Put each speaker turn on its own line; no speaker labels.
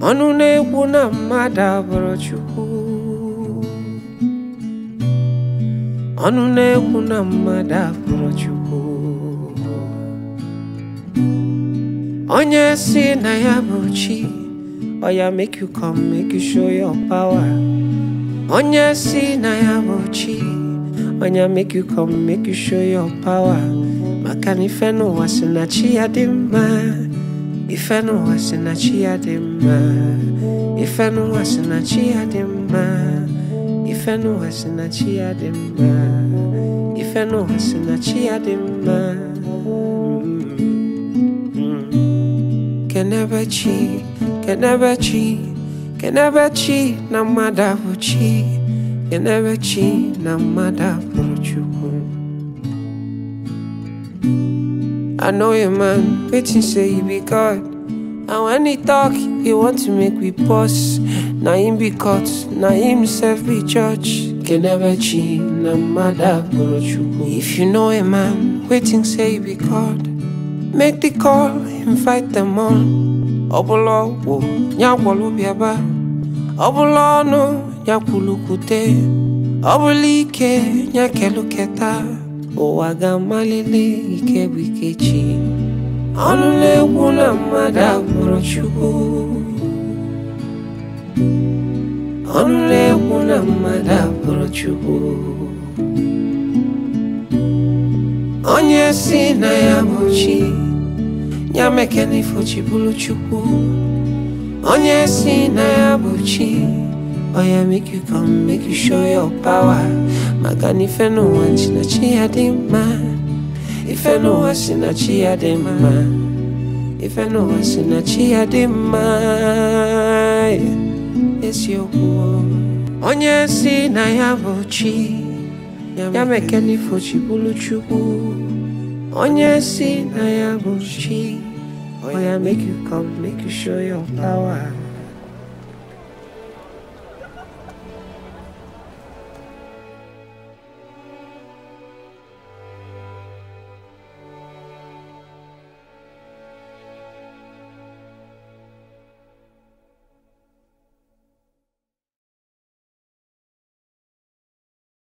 ọnụ na-ekwu na mmadụ abụrụ Chukwu ọnụ na-ekwu na mmadụ abụrụ Chukwu onye si na ya bụ chi oya make you come make you show your power onye si na ya bụ chi onya make you come make you show your power maka na ife n'ụwa si na chi ya dị mma ife n'ụwa si na chi ya dị mma ife n'ụwa si na chi ya dị mma ife n'ụwa si na chi ya dị mma ife n'ụwa si na chi ya dị mma kenebe chi kenebe chi kenebe chi na mmadụ abụ chi kenebe chi na mmadụ abụrụ chukwu I know a man waiting say he be God. And when he talk, he want to make we pause. Na him be caught, na himself be judge. Kenebechi na mada chukwu. If you know a man waiting say he be God, make the call, invite them on. Ọbụla ọgwụ ya gwọrọ bịaba, ọbụla ọnụ ya kwulukwute, ọbụla ike ya keluketa. ụwa ga-amalite ike bụ ike chi ọnụ na-ekwu na mmadụ abụrụ Chukwu ọnụ na-ekwu na mmadụ abụrụ Chukwu onye si na ya bụ chi ya mekena ifo chi bụrụ Chukwu onye si na ya bụ chi oya make you come make you show your power maka na ife n'ụwa si na chi ya dị mma ife n'ụwa si na chi ya dị mma ife n'ụwa si na chi ya dị mma eziokwu onye si na ya bụ chi ya mekena ifo chi bụrụ chukwu onye si na ya bụ chi oya make you come make you show your power